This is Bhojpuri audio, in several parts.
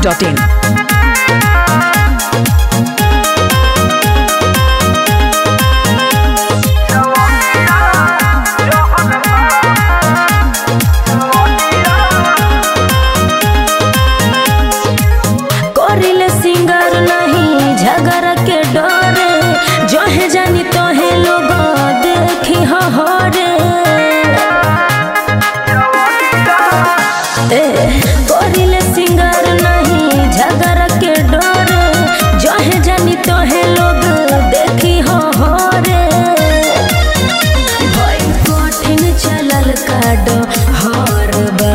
masti.in. करिले सिंगर नहीं झगड़ के डरे जो है जानी तो है लोग देखी हो रे ए करिले सिंगर नहीं झगड़ के डरे जो है जानी तो है लोग देखी हो रे भई कठिन चलल काडो हर बा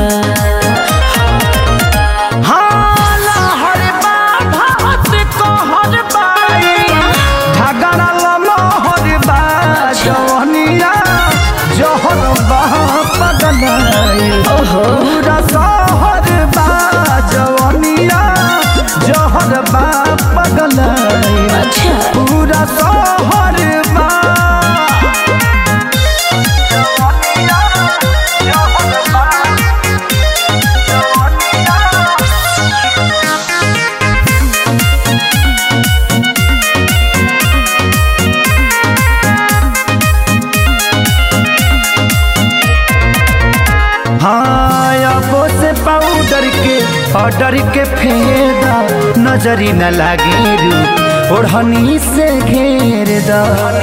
हाला हरे बा भात कहर बाई झगड़ा ललो हरे बा जवनिया जहर बा पगलाई पूरा सहर बा जवनिया जहर बा पगलाई अच्छा पूरा सहर बा जवनिया जहर बा जवनिया हाँ अबो से पाउडर के ऑर्डर के फेदा नजरी न लागे रू ओढ़नी से घेर दा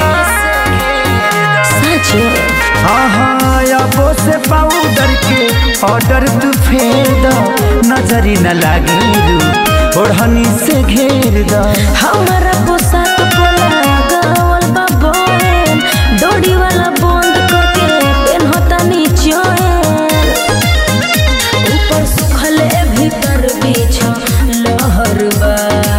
सच हाँ हाँ अबो से पाउडर के ऑर्डर तू फेदा नजरी न लागे रू ओढ़नी से घेर दा हमारा पोशाक पोला गावल बा बोन डोरी वाला बंद करके पेनहता निचोएन ऊपर सुखले भीतर बीछ लहर बा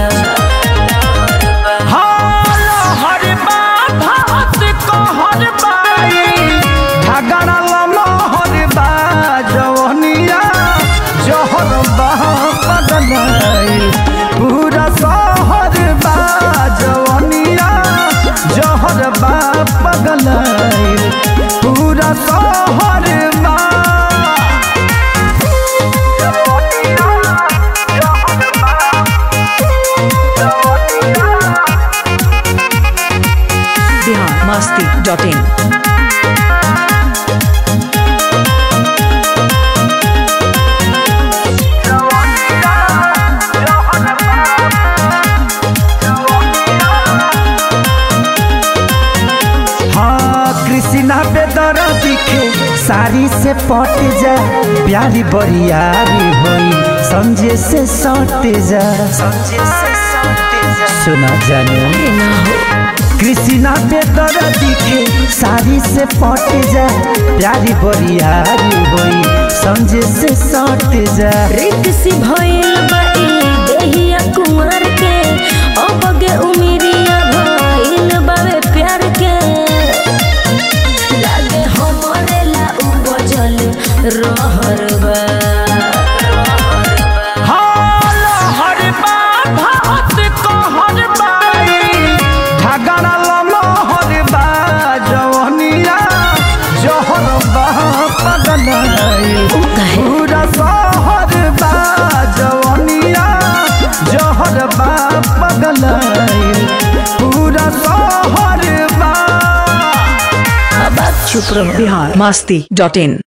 हर बा भात कहर बाई झगड़ा ललो हर बा जवनिया जहर बा पगलाई पूरा सहर बा जवनिया जहर बा पगलाई पूरा सहर बा जवनिया जहर बा जवनिया Bihar masti.in. हाँ कृष्णा बेदर दिखे साड़ी से पट जा प्यारी बरियारी होई समझे से सट जा सुना जानो ना हो कृष्णा बेदर दिखे साड़ी से पट जा प्यारी बरियारी होई समझे से सट जा रिक्सी भइल बा ई देहिया कुंवर के अबगे उमिरिया भइल बावे प्यार के लागे हमरे ला उपजल रहर बा हाल हर बा भात कहर बाई झगड़ा ललो हर बा जवनिया जहर बा पगलाई काहे? पूरा सहर बा जवनिया जहर बा पगलाई पूरा सहर बा अब आप चुप रहो Bihar masti.in.